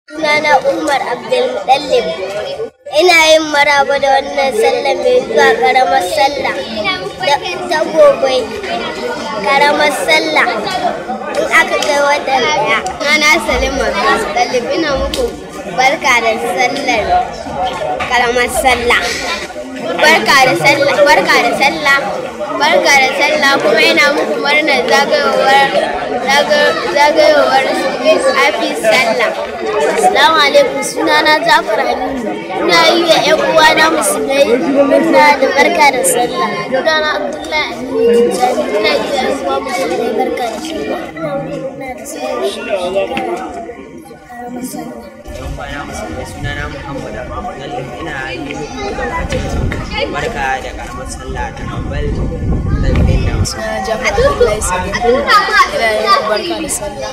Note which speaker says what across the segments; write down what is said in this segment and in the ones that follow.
Speaker 1: Sunana Umar Abdulmutallib. Ina yin maraba da wannan sallah mai zuwa karamar sallah da ta gobe karamar sallah in aka kai wata daya. Sunana Salim Abdulmutallib ina muku barka da sallar karamar sallah. Barka da sallah, barka da sallah, barka da sallah kuma ina muku murnar zagayowar zagayowar hafi sallah. Assalamu alaikum sunana Jafar Aminu. Ina yi wa ƴan uwana musulmai murna da barka da sallah. Sunana Abdullahi Aminu Tijjani. Ina yi wa ƴan uwa musulmai barka da sallah. Ina murna da sallah. Karamar sallah.
Speaker 2: yan kwana musulmai suna na muhammad abdullalif ina yi muku lokacin barka da karamar sallah ta ambal lalbin da wasu
Speaker 3: na jafar abdullahi sabi ina yin barka da sallah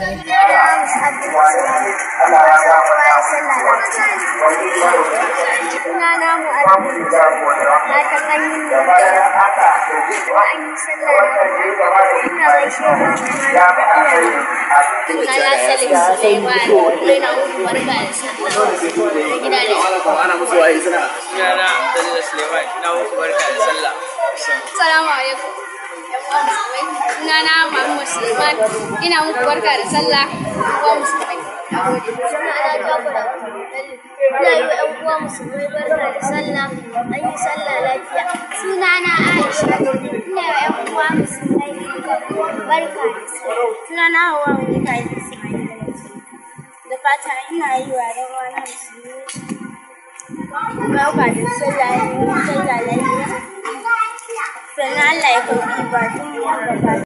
Speaker 1: Sunana Mu'addu. Na ta hanyar da an yi sallah ina gaishe da iyaye. Sunana Salim Suleiman. Ina muku barka da sallah. Da gida da
Speaker 2: sunana abdullahi suleiman ina muku barka da sallah
Speaker 4: Assalamu alaikum. Sunana Muhammad Suleiman. Ina muku barka da sallah. Wa musulmai. Nagode.
Speaker 1: Sunana Jafar Abdulmutallib. Ina yi wa ‘yan uwa musulmai barka da sallah. An yi sallah lafiya. Sunana Aisha. Ina yi wa ‘yan uwa musulmai barka da sallah. Sunana Hauwa Monica Ismail. Da fata ina yi wa ‘yan uwana musulmai barka da sallah. An yi sallah lafiya. Sannan Allah ya karɓi ibadun mu gaba